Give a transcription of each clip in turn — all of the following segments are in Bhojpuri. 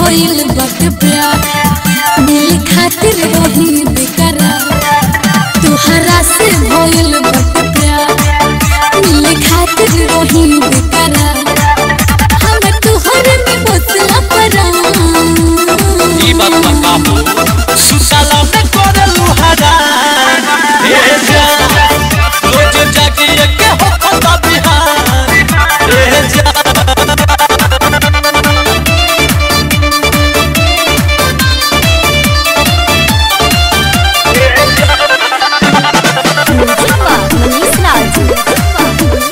भइल बट प्यार मिल खातिर रही बेकरार तुहरा से भइल बट प्यार मिल खातिर रही बेकरार हम तुहरे में बसला परान ई बात बताबो सुसाला में करलू हरान हे जा रोज जागिए के हो खता बिहान हे जा मनीष राज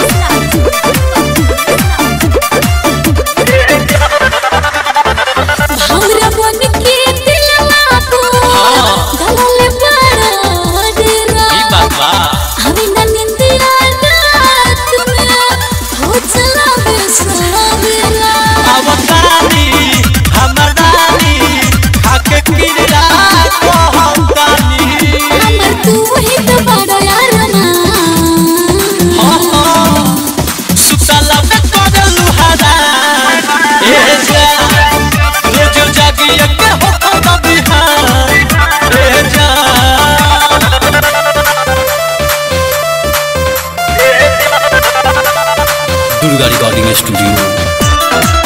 हमरा बन के दिलवा को हाँ। गलल बड़ा डेरा ई बात बा हमें न निंदिया रात में हो चला बेसवेरा अवतारी हमदानी खाके किरा को हमदानी हमर तू ही तो बड़ा यार ना सुसाला में करलू हरान हे जा रोज जागिए के हो खता बिहान हे जा दुर्गा रिकॉर्डिंग स्टूडियो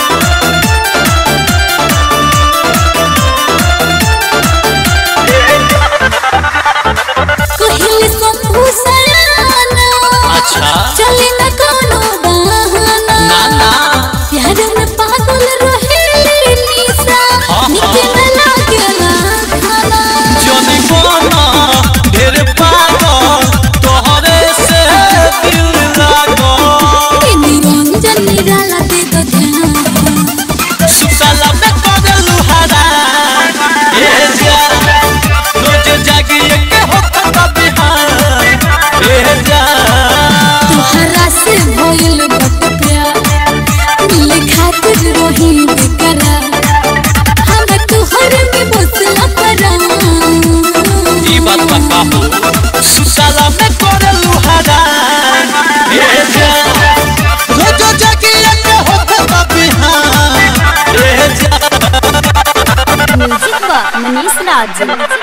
कहले शंभू सयाना अच्छा चले न कोनो बहाना ना ना प्यार में पागल रहे निशा हाँ, निके न लागेला खाना जनी कोना ढेर पागल तोहरे से दिल लागल निरंजन निराला दे दो ध्यान सुसाला में करलू हरान हे जा रोज जागिए के हो खता बिहान हे जा तुहरा से भइल बट प्यार मिले खातिर रही बेकरार हम तुहरे में बसला परान ई बात बताबो सुसाला में करलू हरान हे जा रोज जागिए के हो खता बिहान हे जा म्यूजिक बा मनीष राज